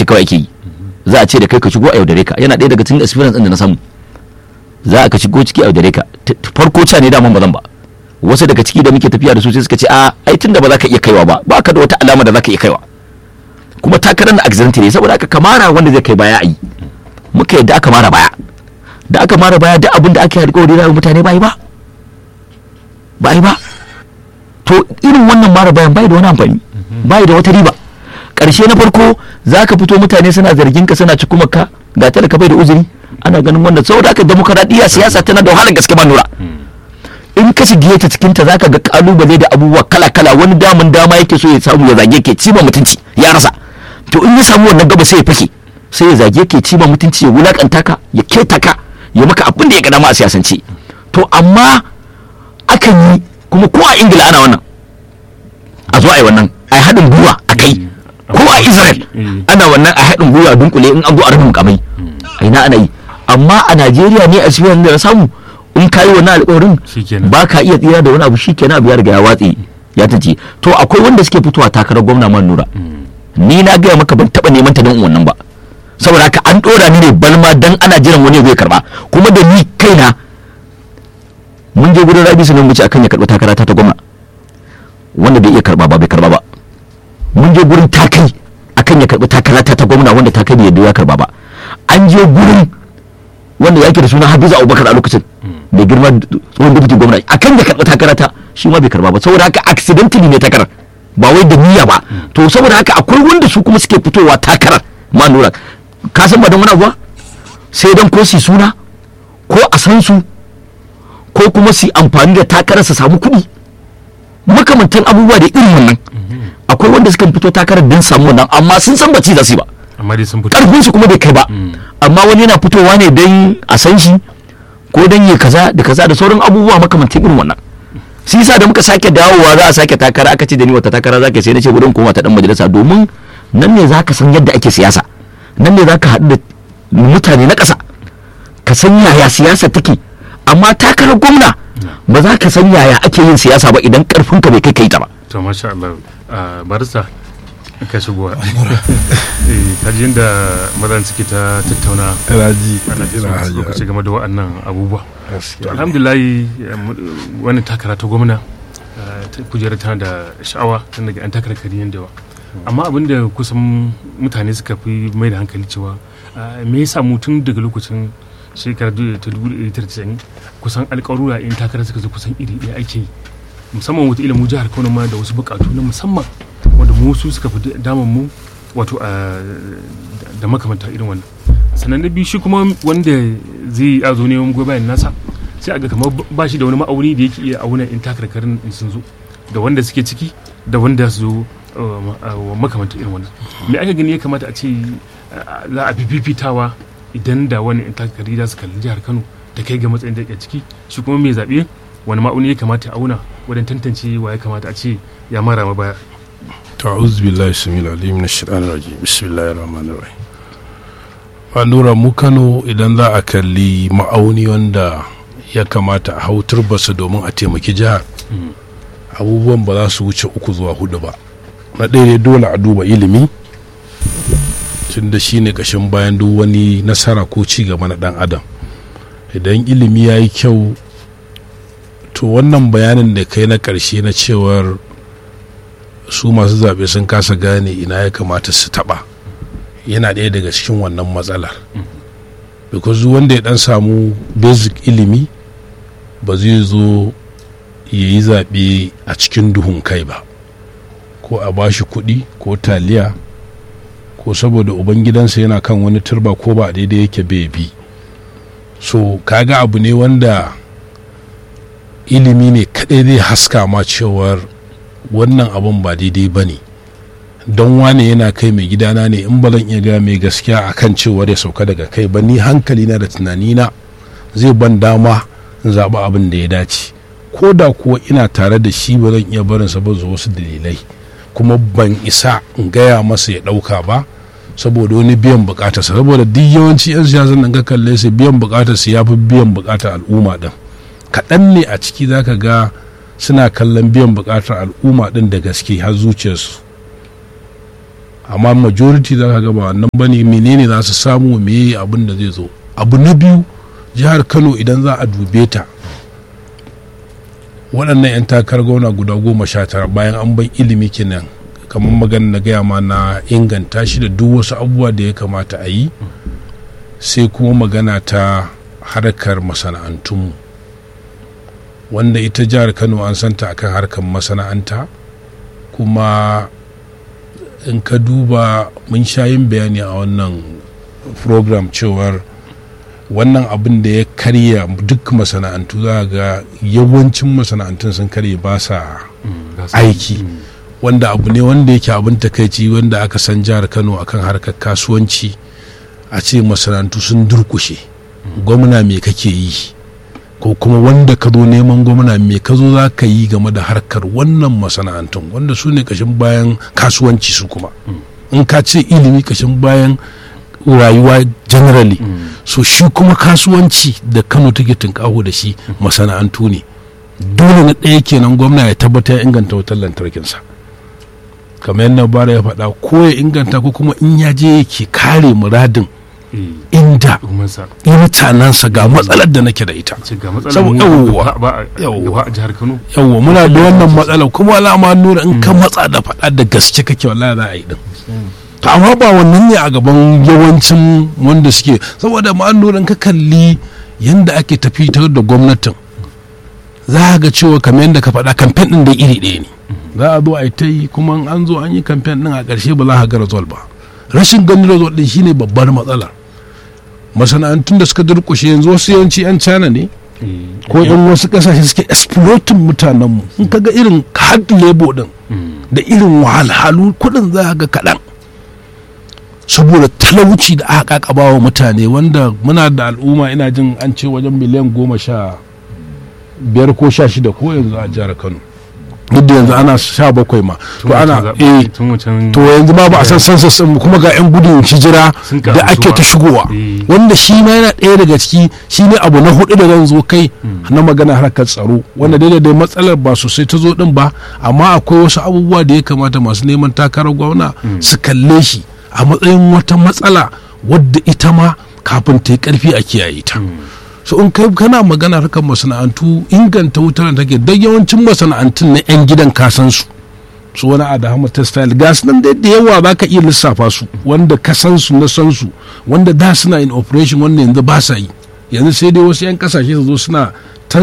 ce kawai ake yi za a ce da kai ka shigo a yaudare ka yana ɗaya daga cikin experience ɗin da na samu za a ka shigo ciki a yaudare ka T- t- farko ca ne daman ba zan ba wasu daga ciki da muke tafiya da su sai suka ce a ai tunda ba za ka iya kaiwa ba ba ka da wata alama da za ka iya kaiwa kuma takarar na accident ne saboda aka kamara wanda zai kai baya a yi muka yadda aka mara baya da aka mara baya duk abin da ake alƙawari na mutane ba yi ba ba yi ba to irin wannan mara bayan bai da wani amfani bai da wata riba ƙarshe na farko za ka fito mutane suna zargin ka suna cikumar ka ga talaka bai da uzuri ana ganin wannan saboda haka demokaradiyya siyasa tana da wahalar gaske ba nura in ka shige ta cikin ta zaka ga kalubale da abubuwa kala kala wani damun dama yake so ya samu ya zage ke cima mutunci ya rasa to in ya samu wannan gaba sai ya fake sai ya zage ke cima mutunci ya wulakanta ka ya keta ka ya maka abin da ya ga dama a siyasance to amma akan yi kuma ko a ingila ana wannan a zo a yi wannan a yi haɗin gwiwa a kai ko a israel ana wannan a haɗin gwiwa dunkule in an zo a rufin mukamai a ina ana yi amma a najeriya ne a cikin da na samu in ka yi wannan alƙawarin Shikenan. ba ka iya tsira da wani abu shi kenan abu ya riga ya watse ya tace to akwai wanda suke fitowa takarar gwamna man nura ni na gaya maka ban taɓa neman ta don wannan ba saboda haka an ɗora ni ne balma dan ana jiran wani zai karba kuma da ni kaina mun je gurin rabi sunan wuce akan ya karɓi takara ta ta gwamna wanda bai iya karba ba bai karba ba mun je gurin takai akan ya karɓi takara ta ta gwamna wanda takai bai yadda ya karba ba an je gurin wanda yake da suna Hafizu Abubakar a lokacin mai girma tsohon deputy gwamna akan ya karɓi takara ta shi ma bai karba ba saboda haka accidentally ne takarar ba wai da niyya ba to saboda haka akwai wanda su kuma suke fitowa takarar ma nura ka san ba don wani abu ba sai don ko su yi suna ko a san su ko kuma su yi amfani da takarar su samu kuɗi makamantan abubuwa da irin wannan akwai wanda suka fito takarar don samu wannan amma sun san ba ci za su yi ba amma dai sun fito karfin su kuma bai kai ba amma wani yana fitowa ne don a san shi ko don yi kaza da kaza da sauran abubuwa makamantan irin wannan shi yasa da muka sake dawowa za a sake takara aka ce da ni wata takara za ka sai na ce gudun koma ta dan majalisa domin nan ne za ka san yadda ake siyasa nan ne za ka haɗu da mutane na ƙasa ka san yaya siyasa take amma takarar gwamna ba za ka san yaya ake yin siyasa ba idan ƙarfinka bai kai kai ta ba to masha Allah a barista ka shigo eh kaji yadda mazan suke ta tattauna raji ana ina so hajiya lokaci game da waɗannan abubuwa to gaskiya alhamdulillah wani takara ta gwamna eh, ta kujerar tana da sha'awa tun daga an takara kariyan da yawa amma abin da kusan mutane suka fi mai da hankali cewa eh, me yasa mu tun daga lokacin shekarar du- ta 1990 kusan alƙarura in takara suka zo kusan iri ɗaya ake yi musamman wata mu jihar kano ma da wasu buƙatu na musamman wanda mu su suka fi damun mu wato a da makamanta irin wannan sannan na biyu shi kuma wanda zai a zo neman goyi bayan nasa sai a ga kamar ba shi da wani ma'auni da yake iya auna in takarkarin in sun zo da wanda suke ciki da wanda su zo uh, ma- uh, makamanta irin wannan me aka gani ya kamata a ce uh, za a fifitawa idan da wani in takarkari za su kalli jihar kano ta kai ga matsayin da ke ciki shi kuma mai zaɓe wani ma'auni ya kamata a auna wajen tantance wa ya kamata a ce ya mara ma baya ta'uz billahi samil alim na shaitan rajim bismillahir rahmanir rahim ba lura mu kano idan za a kalli ma'auni wanda ya kamata a hau turbasa domin a taimaki jihar abubuwan ba za su wuce uku zuwa hudu ba na ɗaya dai dole a duba ilimi tun da shi ne ƙashin bayan duk wani nasara ko ci gaba na ɗan adam idan ilimi ya yi kyau to wannan bayanin da kai na ƙarshe na cewar su masu zaɓe sun kasa gane ina ya kamata su taɓa yana ɗaya daga cikin wannan matsalar because duk wanda ya ɗan samu basic ilimi ba zai zo ya yi zaɓe a cikin duhun kai ba ko a bashi kuɗi ko taliya ko saboda ubangidansa yana kan wani turba ko ba daidai yake bai bi so kaga abu ne wanda ilimi ne kaɗai zai haska ma cewar wannan abun ba daidai ba ne don wane yana kai mai gidana ne in ba zan iya ga mai gaskiya a kan cewar ya sauka daga kai ba ni hankali na da tunanina zai ban dama in zaɓi abin da ya dace ko da kuwa ina tare da shi ba zan iya barinsa ba zuwa wasu dalilai kuma ban isa in gaya masa ya ɗauka ba saboda wani biyan bukatarsa saboda duk yawanci 'yan siyasan nan ka kalle su biyan bukatarsa ya fi biyan bukatar al'umma ɗin kaɗan ne a ciki zaka ga suna kallon biyan bukatar al'umma din da gaske har zuciyarsu amma majority za ka ga ba wannan bane menene za su samu me abin da zai zo abu na biyu jihar kano idan za a dube ta waɗannan 'yan takarar gwamna guda goma sha tara bayan an bai ilimi kenan kamar magana na gaya ma na inganta shi da duk wasu abubuwa da ya kamata a yi sai kuma magana ta harkar masana'antunmu wanda ita jihar kano an santa akan harkar masana'anta kuma in ka duba mun sha yin bayani a wannan program cewar wannan abin da ya karya duk masana'antu za ga yawancin masana'antun sun karye ba sa aiki wanda abu ne wanda yake abin takaici wanda aka san jihar kano akan harkar kasuwanci a ce masana'antu sun durkushe gwamna me kake yi ko kuma wanda ka zo neman gwamna me ka zo za ka yi game da harkar wannan masana'antun wanda su ne kashin bayan kasuwanci su kuma in ka ce ilimi kashin bayan rayuwa generally so shi kuma kasuwanci da kano take tunkaho da shi masana'antu ne dole na ɗaya kenan gwamna ya tabbata ya inganta wutar lantarkinsa kamar yadda bara ya faɗa ko ya inganta ko kuma in ya je yake kare muradin inda mutanensa ga matsalar da nake da ita yawwa muna da wannan matsalar kuma alama nuna in ka matsa da faɗa da gaske kake wallahi za a yi din to amma ba wannan ne a gaban yawancin wanda suke saboda ma in ka kalli yadda ake tafi da gwamnatin za ga cewa kamar yadda ka faɗa kamfen ɗin da iri ɗaya ne za a zo a yi ta yi kuma an zo an yi kamfen ɗin a ƙarshe ba za ka ga result ba rashin ganin result ɗin shine babbar matsala masana'antun da suka durƙushe yanzu wasu yawanci 'yan cana ne ko yan wasu ƙasashe suke exploiting mutanenmu in ka ga irin hard labor ɗin da irin wahalhalu kuɗin za ga kaɗan saboda talauci da aka kakaba wa mutane wanda muna da al'umma ina jin an ce wajen miliyan goma sha biyar ko sha shida ko yanzu a jihar kano duk da yanzu ana sha bakwai ma to ana eh to yanzu ma ba a san sansa kuma ga yan gudun hijira da ake ta shigowa wanda shi ma yana ɗaya daga ciki shi ne abu na hudu da zan zo kai na magana harkar tsaro wanda daidai dai matsalar ba sosai ta zo din ba amma akwai wasu abubuwa da ya kamata masu neman takarar gwamna su kalle shi a matsayin wata matsala wadda ita ma kafin ta yi karfi a kiyaye ta so in kai kana magana harkar masana'antu inganta wutar da take don yawancin masana'antun na 'yan gidan kasan su su wani adahama textile gas nan da yawa za ka iya lissafa su wanda ka san su na san su wanda da suna in operation wanda yanzu ba sa yi yanzu sai dai wasu 'yan kasashe su zo suna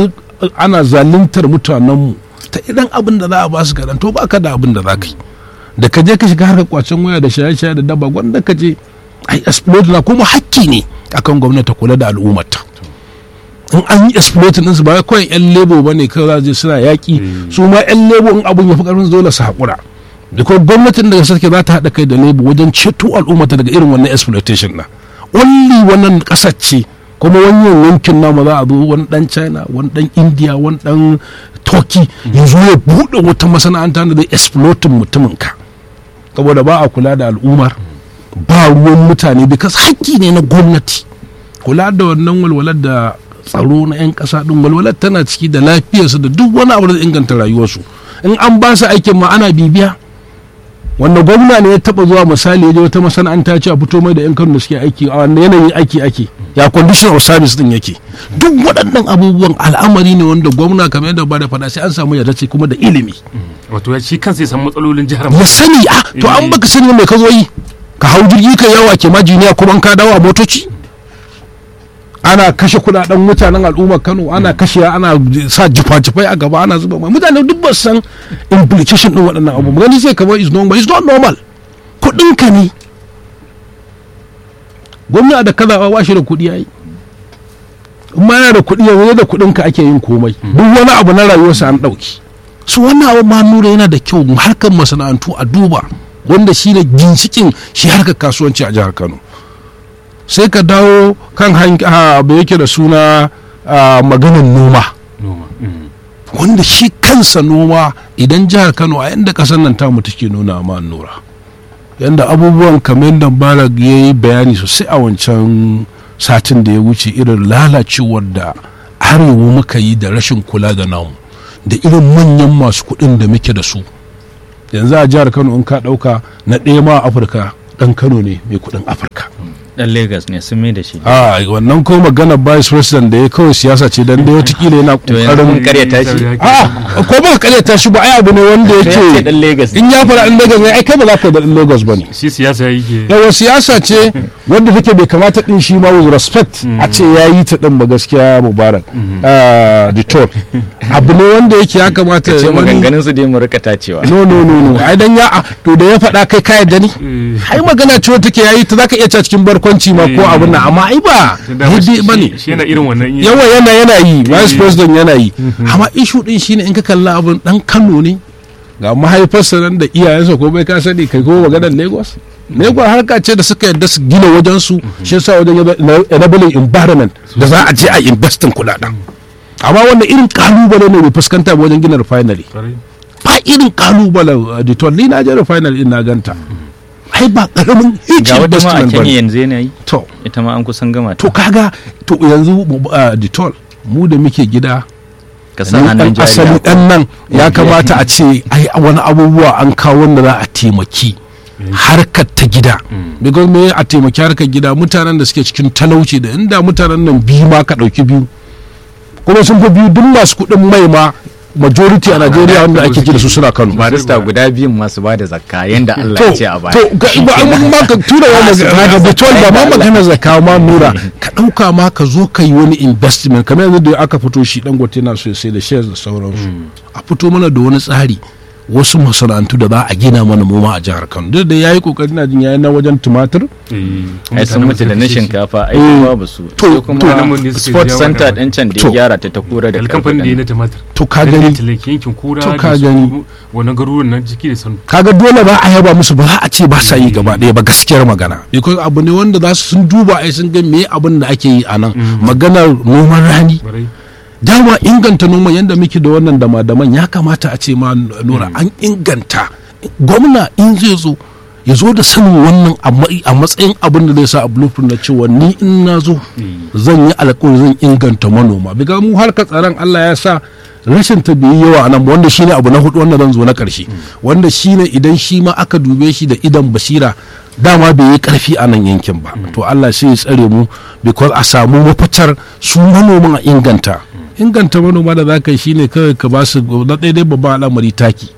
ana zaluntar mutanenmu ta idan abin da za a ba su kaɗan to ba ka da abin da za ka yi da ka je ka shiga harkar kwacen waya da shaye-shaye da daba wanda ka je ai explode na kuma hakki ne akan gwamnati kula da al'ummarta in an yi exploiting ɗinsu ba kawai yan lebo ba ne kawai za suna yaƙi su ma yan lebo in abun ya fi ƙarfin dole su haƙura da kuma gwamnatin daga sarki za ta haɗa kai da lebo wajen ceto al'ummata daga irin wannan exploitation na only wannan ƙasar ce kuma wannan yankin namu za a zo wani dan china wani dan india wani dan turkey ya zo ya buɗe wata masana'anta da zai exploitin mutumin ka saboda ba a kula da al'ummar ba ruwan mutane because haƙƙi ne na gwamnati kula da wannan walwalar da tsaro na 'yan ƙasa ɗin walwalar tana ciki da lafiyarsu da duk wani abu da inganta rayuwarsu in an ba su aikin ma ana bibiya wanda gwamna ne ya taba zuwa misali ya je wata masana'anta ce a fito mai da 'yan kano da suke aiki a wanda yanayin aiki ake ya condition of service din yake duk waɗannan abubuwan al'amari ne wanda gwamna kamar yadda ba da faɗa sai an samu yarda ce kuma da ilimi wato ya shi kansa ya san matsalolin jihar ya sani a to an baka sani mai ka zo yi ka hau jirgi ka yawa ke ma jiniya kuma ka dawo a motoci ana kashe kudaden mutanen al'ummar kano ana kashe ana sa jifa-jifai a gaba ana zuba mai mutane duk ba san implication din waɗannan abu gani sai kamar is normal is not normal kudin ka ne gwamna da kaza ba shi da kudi yayi amma yana da kudi yanzu da kudin ka ake yin komai duk wani abu na rayuwarsa an dauki su wannan abu ma nura yana da kyau harkar masana'antu a duba wanda shi ne ginshikin shi harkar kasuwanci a jihar kano sai ka dawo kan abu yake da suna maganin noma wanda shi kansa noma idan jihar kano a yadda kasar nan tamu take nuna ma nura yadda abubuwan kamar da barak ya yi bayani sosai a wancan satin da ya wuce irin lalacewar da arewa muka yi da rashin kula da namu da irin manyan masu kuɗin da muke da su yanzu a jihar kano in ka ɗauka na ɗaya ma a afirka ɗan kano ne mai kuɗin afirka dan Lagos ne sun mai da shi a wannan ko magana vice president da ya kawai siyasa ce dan dai watakila yana to yanzu mun kokarin karyata shi a ko ba karyata shi ba ai abu ne wanda to ya ce yake dan Lagos ne in ya fara in Lagos ne ai kai ba za ka da ɗan Lagos ba ne shi siyasa yake yawa siyasa ce wanda take bai kamata din shi ma with respect a ce ya yi ta din ba gaskiya mubarak a detour abu ne wanda yake ya kamata ce wani- maganganun su dai mu rika tacewa no no no no ai dan ya a- to da ya faɗa kai ka yadda ni ai magana ce wata take yayi ta zaka iya cewa cikin barkwanci ma ko Eh. abin nan amma ai ba daidai ba ne shi yana irin wannan in- yawa yana yana yi vice Eh. president yana yi amma ishu din shine in ka kalla abin dan Kano ne ga mahaifarsa nan da iyayensa ko bai ka sani kai ko maganar Lagos Lagos harka ce da suka yadda su gina wajen su shi yasa wajen ya zama enabling environment da za a je a investin kudaden amma wannan irin kalubale ne mai fuskanta wajen gina refinery Kwarai. ba irin kalubale da to ni na je refinery din na ganta ai ba karamin huge ga wata ma a investment ba Kenya ne. yanzu yana yi to ita ma an kusan gama ta to kaga to yanzu uh, ditol mu da muke gida ka sa ni hannun dan asali jari dan nan ya kamata a ce ai wani abubuwa an kawo wanda za a taimaki harkar ta gida because me a taimaki harkar gida mutanen da suke cikin talauci da inda mutanen nan biyu ma ka dauki biyu kuma sun fi biyu duk masu kuɗin mai ma majority a Najeriya wanda ake ji da su suna Kano barista guda biyun masu ba da zakka yanda Allah ya ce a baya to ga- ba an ma ka tura wa magana bitol ba ma magana zakka ma nura ka dauka ma ka zo ka yi wani investment kamar yanzu da aka fito shi dangote na so ya sai da shares da sauransu a fito mana da wani tsari wasu masana'antu da za a gina mana noma a jihar Kano duk da yayi kokari na jin yayi na wajen tumatir Eh, ai sun mutu da na mutanen shinkafa ai Eh. babu su To- sai to- kuma nan mun ne suka sports jawo center da- din can da To. ya gyara ta ta kura da da kamfanin da ya na karfi tumatir to ka Dan gani talake yankin kura To da ka su gani. wannan garuruwan nan jiki da sanu kaga dole ba a yaba musu ba za a ce ba sa yi gaba ɗaya ba gaskiyar magana because abu ne wanda za su sun duba ai sun ga me abin da ake yi a nan maganar noman rani barai dama inganta noman yadda muke da wannan dama-daman ya kamata a ce ma nura an inganta gwamna in zai zo ya zo da sanin wannan a ma- a matsayin abin da zai sa a blueprint na cewa ni in na zo zan yi alkawari zan inganta manoma biga mu harkar tsaron Allah ya sa rashin ta bai yi yawa a nan ba wanda shine abu na hudu wanda zan zo na karshe wanda shine idan shi ma aka dube shi da idan basira dama bai yi karfi a nan yankin ba to Allah sai ya tsare mu because a samu mafitar su manoman a inganta inganta manoma da za ka yi shine kawai ka ba su na daidai babban al'amari taki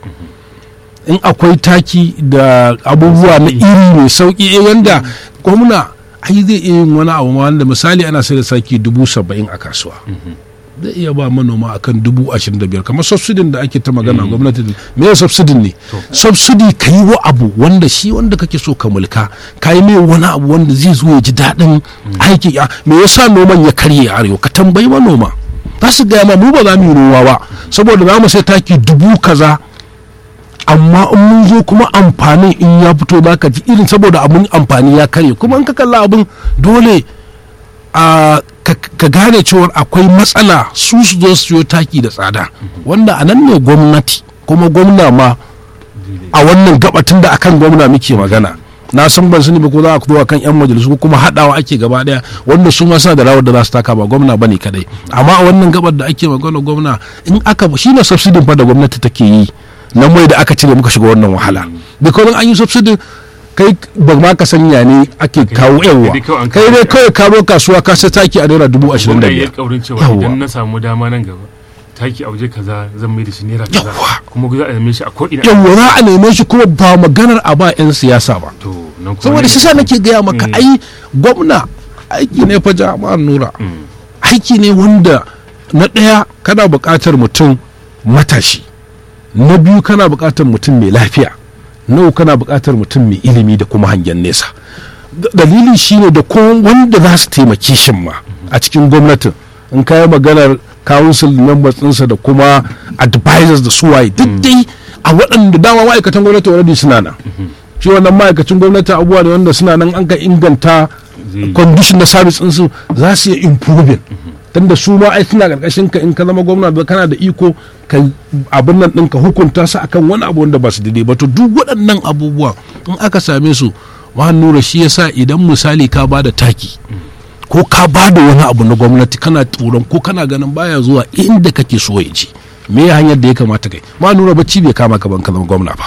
in akwai taki da abubuwa na iri mai sauki eh, wanda gwamna ai zai iya yin wani abu ma wanda misali ana sai da saki dubu saba'in a kasuwa zai iya ba manoma akan dubu ashirin da biyar kamar subsidin da ake ta magana gwamnati da- me ya subsidin ne subsidi ka yi wa abu wanda shi wanda kake so ka mulka ka yi mai wani abu wanda zai zo ya ji daɗin aiki ya me yasa noman ya karye a arewa ka tambayi manoma za su gaya ma mu ba za mu yi noma ba saboda za mu sai taki dubu kaza amma in mun zo kuma amfanin in ya fito za ka ji irin saboda abin amfani ya karye kuma in ka kalla abin dole a ka ka gane cewar akwai matsala su su zo su siyo taki da tsada wanda a nan ne gwamnati kuma gwamna ma a wannan gabatin da akan gwamna muke magana na san ban sani ba ko za a zo akan yan majalisu ko kuma haɗawa ake gaba daya wanda su ma suna da rawar da za su taka ba gwamna bane kadai amma a wannan gabar da ake magana gwamna in aka shi ne subsidin fa da gwamnati take yi na mai da aka cire muka shiga wannan wahala because an yi subsidin kai ba ma ka sanya ne ake kawo yawa dai kawai an kai dai kawo- kawai ka zo kasuwa ka sai taki a naira dubu ashirin da gwamna ya biyar kaurin cewa Yawwa. idan na samu dama nan gaba taki a waje kaza zan mai da shi naira kaza Yawwa. kuma za a neme shi a ko'ina yawa za a neme shi kuma ba maganar a ba 'yan siyasa ba to nan kuma saboda ne- shi sa nake gaya maka Mm. ai gwamna aiki ne fa jama'ar nura Mm. aiki ne wanda na ɗaya kana buƙatar mutum matashi na biyu kana buƙatar mutum mai lafiya na uku kana buƙatar mutum mai ilimi da kuma hangen nesa D- dalili shine da ko wanda za su taimake shi ma a cikin gwamnatin in kayi maganar council members ɗinsa da kuma advisors da suwaye duk dai a waɗanda dama ma'aikatan gwamnati already suna nan shi wannan ma'aikacin gwamnati abubuwa ne wanda suna nan an ka inganta Zai- condition na service ɗinsu za su yi improving tunda su ma ai suna karkashin ka in ka zama gwamna da kana da iko ka abin nan ɗin ka hukunta su akan wani abu wanda ba su daidai ba to duk waɗannan abubuwa in aka same su ma nura shi yasa idan misali ka ba da taki ko ka ba da wani abu na gwamnati kana tsoron ko kana ganin baya zuwa inda kake so ya je me ya hanyar da ya kamata kai ma nura bacci bai kama ka ban ka zama gwamna ba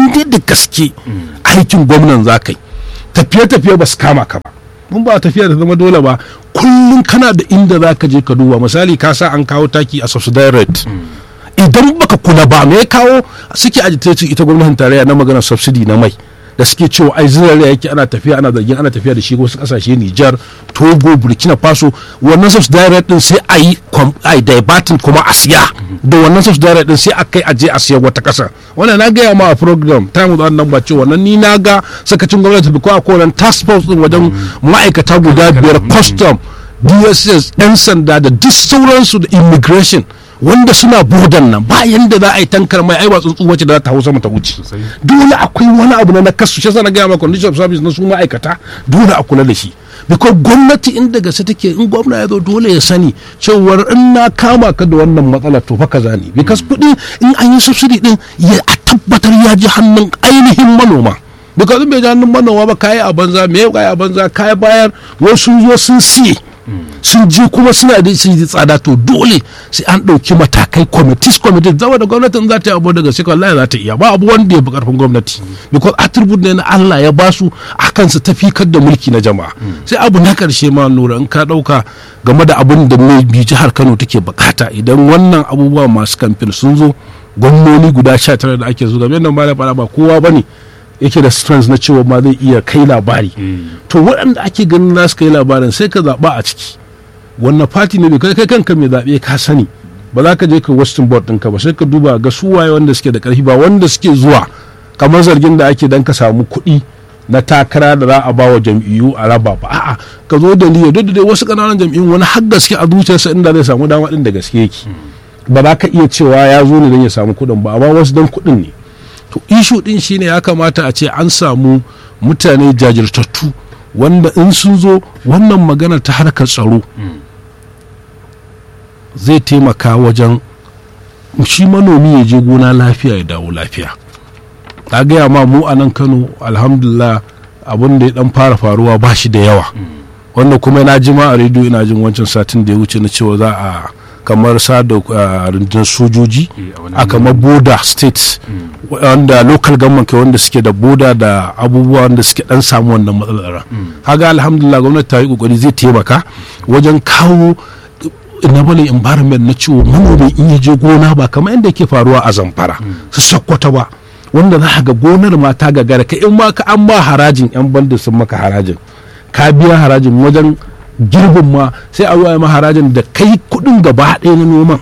in dai da gaske aikin gwamnan za ka yi tafiye-tafiye ba su kama ka ba mun ba tafiya da zama dole ba kullum kana da inda za ka je ka duba misali ka sa an kawo taki a subsidy rate idan baka kula ba me ya kawo suke agitating ita gwamnatin tarayya na maganar subsidy na mai da suke cewa ai zirare yake ana tafiya ana zargin ana tafiya da shi wasu kasashe Nijar Togo Burkina Faso wannan subsidy rate din sai a yi ai diverting kuma a siya da wannan subsidy rate din sai a kai aje a siya wata kasa wannan na gaya ma a program ta mu nan ba cewa wannan ni na ga sakacin gwamnati ko a kowane task force din wajen ma'aikata guda biyar custom DSS 'yan sanda da duk sauransu da immigration wanda suna bodan nan ba yanda za a yi tankar mai aiwa tsuntsu wacce da za ta hau sama ta wuce dole akwai wani abu na nakasu shi na gaya ma condition of service na su ma'aikata dole a kula da shi because gwamnati in daga sai take in gwamna ya zo dole ya sani cewar in na kama ka da wannan matsala to fa kaza ne because kuɗi in an yi subsidy din ya a tabbatar ya ji hannun ainihin manoma because in bai ji hannun manoma ba kayi a banza me kayi a banza kayi bayar wasu zo sun siye sun ji kuma suna da su yi tsada to dole sai an ɗauki matakai committees committees zama da gwamnatin za ta yi abu daga sai wallahi za ta iya ba abu wanda ya fi karfin gwamnati because attribute ne na Allah ya ba su akan su tafikar da mulki na jama'a sai abu na karshe ma nura in ka ɗauka game da abin da mai bi jihar Kano take bukata idan wannan abubuwa masu kamfen sun zo gwamnoni guda 19 da ake zuga nan ba da ba kowa bane yake da strength na cewa ma zai iya kai labari to waɗanda ake ganin za su kai labarin sai ka zaɓa a ciki wannan fati ne kai kai kanka mai zaɓe ka sani ba za ka je ka western board ɗinka ba sai ka duba ga su waye wanda suke da ƙarfi ba wanda suke zuwa kamar zargin da ake dan ka samu kuɗi na takara da za a ba wa jam'iyyu a raba ba a'a ka zo da niyya duk da dai wasu ƙananan jam'iyyun wani har gaske a zuciyarsa inda zai samu dama ɗin da gaske yake ba za ka iya cewa ya zo ne don ya samu kuɗin ba amma wasu don kuɗin ne to ishu din shine ya kamata a ce an samu mutane jajirtattu wanda in sun zo wannan magana ta harkar tsaro zai taimaka wajen shi manomi ya je gona lafiya ya dawo lafiya ta gaya ma mu a nan kano alhamdulillah abin da ya dan fara faruwa ba shi da yawa wanda kuma na ji ma a rediyo ina jin wancan satin da ya wuce na cewa za a kamar sada rundunar sojoji a kamar border states wanda local government ke wanda suke da boda da abubuwa wanda suke dan samu wannan matsalar haga alhamdulillah gwamnati ta yi kokari zai taimaka wajen kawo enabling environment na ciwo manomi in ya je gona ba kamar yadda ke faruwa a zamfara su sakkwata ba wanda za ga gonar ma ta gagara ka in ma ka an ba harajin yan bandin sun maka harajin ka biya harajin wajen girbin ma sai a zuwa maharajin da kai kudin gaba ɗaya na noman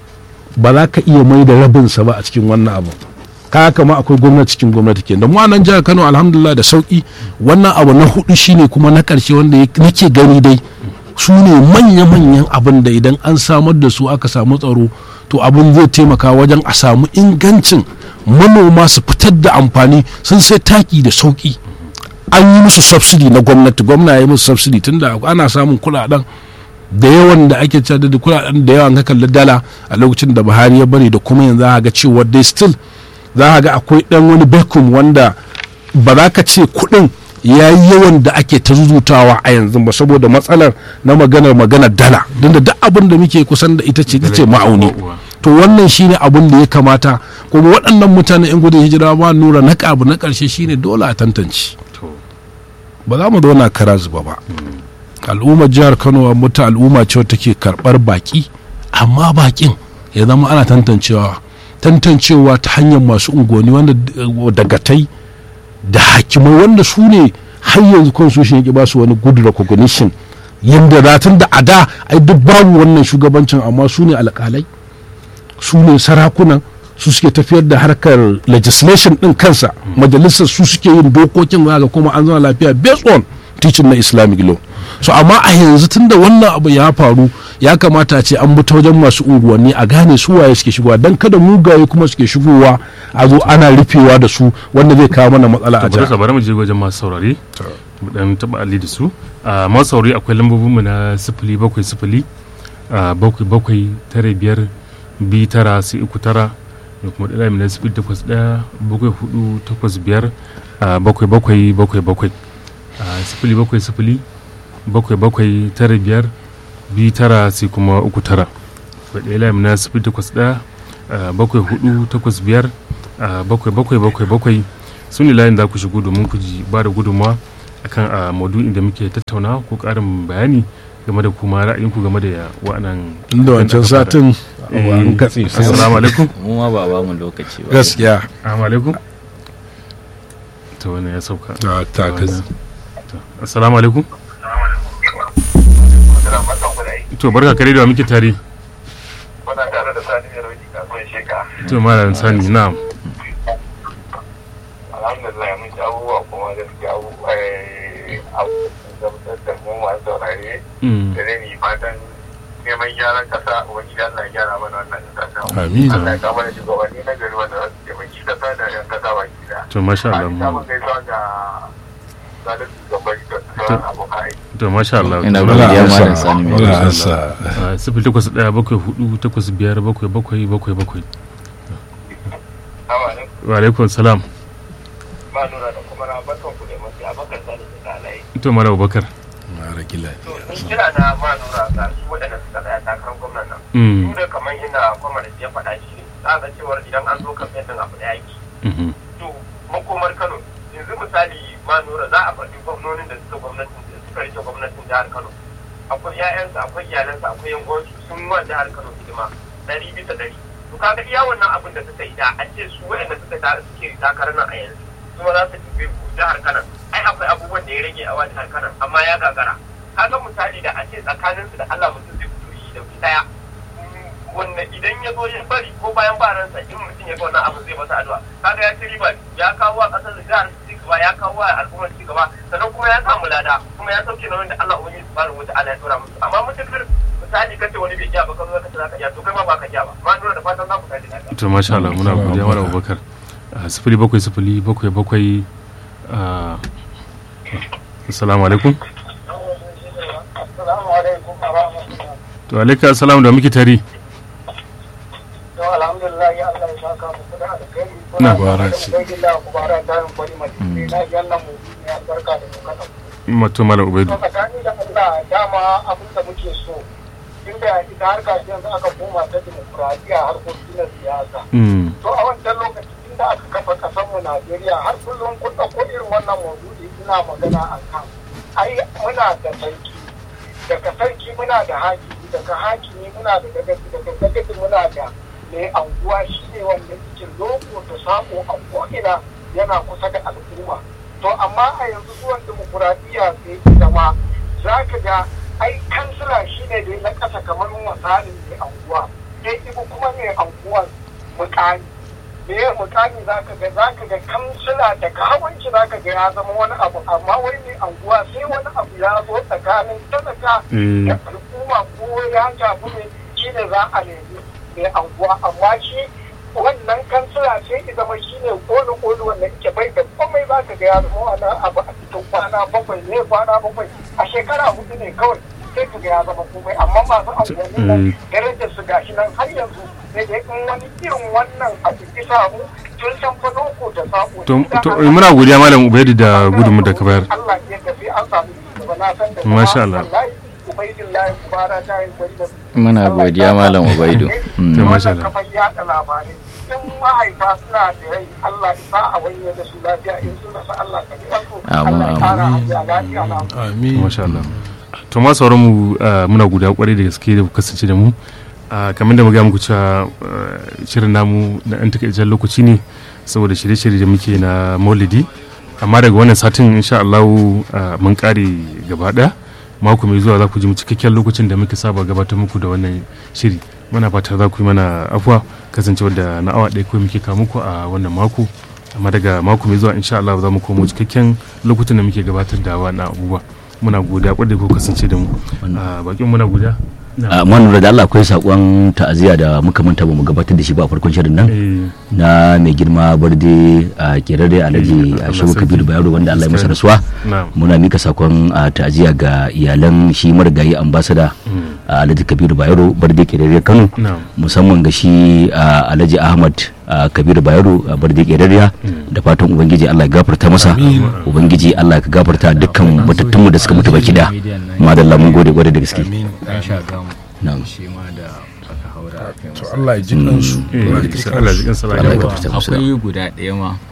ba za ka iya mai da rabinsa ba a cikin wannan abu ka kama akwai gwamnati cikin gwamnati ke da mu nan jihar kano alhamdulillah da sauki wannan abu na hudu shine kuma na karshe wanda nake gani dai su ne manya-manyan abin da idan an samar da su aka samu tsaro to abin zai taimaka wajen a samu ingancin manoma su fitar da amfani sun sai taki da sauki an yi musu subsidy na gwamnati gwamna ya yi musu subsidy tunda ana samun kuɗaɗen da yawan da ake cewa da kuɗaɗen da yawan ka kalli dala a lokacin da Buhari ya bari da kuma yanzu za ga cewa dai still za ga akwai ɗan wani vacuum wanda ba za ka ce kuɗin ya yi yawan da ake ta zuzutawa a yanzu ba saboda matsalar na maganar maganar dala don da duk abin da muke kusan da ita ce ita ce ma'auni to wannan shine abin da ya kamata kuma waɗannan mutane in gudun hijira ma nura na abu na ƙarshe shine dole a tantance ba za mu zauna kara zuba ba al'ummar jihar kano mutu al'umma ce take karɓar baƙi amma baƙin ya zama ana tantancewa tantancewa ta hanyar masu unguwanni wanda dagatai da hakimai wanda su ne har yanzu constitution yake ba su wani good recognition yadda ratun da a da ai duk babu wannan shugabancin amma su ne alƙalai su ne sarakunan su suke tafiyar da harkar legislation din kansa majalisar su suke yin dokokin ga kuma an zama lafiya based on teaching na islamic law so amma a yanzu tunda wannan abu ya faru ya kamata a ce an bi ta wajen masu unguwanni a gane su waye suke shigowa dan kada mugaye kuma suke shigowa a zo ana rufewa da su wanda zai kawo mana matsala a jihar bari mu je wajen masu saurare mu dan taba alli da su masu saurare akwai lambobinmu na sifili bakwai sifili bakwai bakwai tare biyar biyu tara sai uku tara da kuma ɗaya mai sifili takwas ɗaya bakwai hudu takwas biyar bakwai bakwai bakwai bakwai sifili bakwai sifili bakwai bakwai tara biyar biyu tara sai kuma uku tara ɗaya layi na sifili takwas ɗaya bakwai hudu takwas biyar bakwai bakwai bakwai bakwai su ne layin za ku shigo domin ku ji ba da gudunmawa akan a maudu'in da muke tattauna ko ƙarin bayani game da kuma ra'ayinku game da wa'annan inda wancan satin Eh, an katse sai assalamu alaikum mu ma ba ba mu lokaci ba gaskiya assalamu alaikum to wannan ya sauka a takas To, assalamu alaikum to barka kare da wa muke tare Muna tare da sani da rauki kasuwan sheka. to malam sani na'am Alhamdulillah mun ci abubuwa kuma gaskiya abubuwa abubuwa da mu masu saurare Mm. da zai yi fatan neman gyaran kasa ubangiji Allah ya gyara mana wannan kasa. Amin. Allah ya kama da shugabanni na gari wanda za su taimaki kasa da yan kasa baki da. to masha Allah An mu- samun gaisuwa ga zalunci gabari da sauran abokan aiki. to masha Allah Ina To, wala godiya ansa malam Sani mai wala masha ansa Ah, sifili takwas ɗaya bakwai hudu takwas biyar bakwai bakwai bakwai bakwai Assalamu alaikum. wa alaikum salam Ba nuna da kuma na barkan ku da mafi abakar sani da alayi. to mara abubakar mara gila To, ni kira na ma nura ga su waɗanda suka tsaya takarar gwamnan nan. Mm. su da kamar ina kwamar ya faɗa shi ne za ga cewar idan an zo kamfen din abu da yaki Mhm. to makomar kano yanzu misali ma nura za a faɗi gwamnonin da suka gwamnatin da suka rike gwamnatin jihar kano akwai ƴaƴansa akwai iyalansa akwai yan uwansu sun wa jihar kano hidima ɗari bisa ɗari to kaga iya wannan abin da suka yi da a ce su waɗanda suka ta suke takarar nan a yanzu kuma za su tafi jihar kano ai akwai abubuwan da ya rage a wa jihar kano amma ya gagara kaga misali da a ce tsakaninsu da Allah mutum zai fito shi da daya wanda idan ya zo ya bari ko bayan baransa in mutum ya ga wannan abu zai masa addu'a kaga ya ci riba ya kawo wa kasar da jihar ci gaba ya kawo wa al'ummar ci gaba sannan kuma ya samu lada kuma ya sauke nauyin da Allah ubangiji subhanahu wataala ya tura musu amma mutukar misali kace wani bai ja ba ka zo ka ce zaka ja to kai ma baka ja ba ma nuna da fatan za ku tashi lafiya to masha Allah muna godiya mara abubakar Ah, sifili bakwai sifili bakwai bakwai ah, assalamu alaikum assalamu alaikum wa rahmatullahi to alaika assalamu da muke tare to alhamdulillah ya Allah ya saka muku da alkhairi Na. Kubara ce. Ubangiji kubara ta yin kwari mai na ji Allah mu ya barka da mu kada mato mala ubaidu to tsakani da Allah dama abin da muke so inda ita harka ce yanzu aka koma ta dimokuraɗiyya harkokin na siyasa Mm. to a wancan lokacin inda aka kafa ƙasar mu Najeriya har kullum kun ɗauko irin wannan maudu'i ina magana a kan ai muna da sarki daga sarki muna da hakimi daga hakimi muna da dagaci daga dagaci muna da mai anguwa shi ne wanda yake loko da sako a ko'ina yana kusa da al'umma to amma a yanzu zuwan dimokuraɗiyya sai ita ma za ka ga ai kansila shi ne dai na ƙasa kamar misalin mai anguwa sai ibu kuma mai anguwan mukami me ya mukami za ka ga za ka ga kansila da kawanci za ka ga ya zama wani abu amma wai mai anguwa sai wani abu ya zo tsakanin talaka Eh. da al'umma ko ya shafi ne shi ne za a nemi mai anguwa amma shi wannan kansila sai ya zama shi ne koli koli wanda yake bai da komai za ka ga ya zama wani abu a cikin kwana bakwai ne kwana bakwai a shekara hudu ne kawai sai ka ga ya zama komai amma masu anguwanni nan darajar su gashi nan har yanzu sai dai in wani irin wannan abu ki samu tun san fa loko da sako to to muna godiya malam ubaidu da gudunmu da ka bayar Allah ya tafi an samu gaba na san da Masha Allah. Ubaidillahi kubara ta yi gwani da Muna godiya Malam Ubaidu. Mm. To, masha Allah. kafar yaɗa labarai in mahaifa suna da rai Allah ya sa a wanye da su lafiya in sun rasa Allah ka biya su Amin, Allah ya kara hajiya lafiya na amin masha Allah to ma sauran mu ah, muna guda kwarai da gaske da ku kasance da mu Ah, kamar da muga muku cewa ah, shirin namu na ɗan takaitaccen lokaci ne saboda shirye-shirye da muke na maulidi amma daga wannan satin insha Allah ah, mun kare gaba ɗaya mako mai zuwa za ku ji mu cikakken lokacin da muke saba gabatar muku da wannan shiri muna fata za ku yi mana afuwa kasancewar da na awa ɗaya kawai muke kawo muku a wannan mako amma daga mako mai zuwa insha Allah za mu komo cikakken lokutan da muke gabatar da wannan abubuwa muna godiya kwarai da ku kasance da mu a bakin muna godiya a manura da Allah akwai sakon ta'aziyya da muka manta ba mu gabatar da shi ba a farkon shirin nan Eh, na mai girma barde a kerare alhaji Allah a shehu sarki. kabiru bayero wanda Allah ya masa rasuwa na'am muna mika sakon a ta'aziyya ga iyalan shi marigayi ambasada Mm. a alhaji kabiru bayero barde kerare kano na'am musamman ga shi a alhaji ahmad a kabiru bayero a barde kerariya da fatan ubangiji Allah ya gafarta masa ubangiji Allah ya gafarta dukkan matattunmu da suka mutu baki da madalla mun gode gode da gaske amin An sha gamu. na'am Shi ma da aka haura a kai to masa. Allah ya ji kansu Eh, Allah ya ji Allah ya ji kansu kansa Allah ya lafiya. gafarta musu Akwai guda ɗaya ma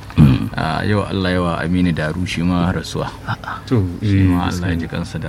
a yau Allah yawa Aminu Daru shi ma rasuwa to shi ma eh, Allah ya ji kansa da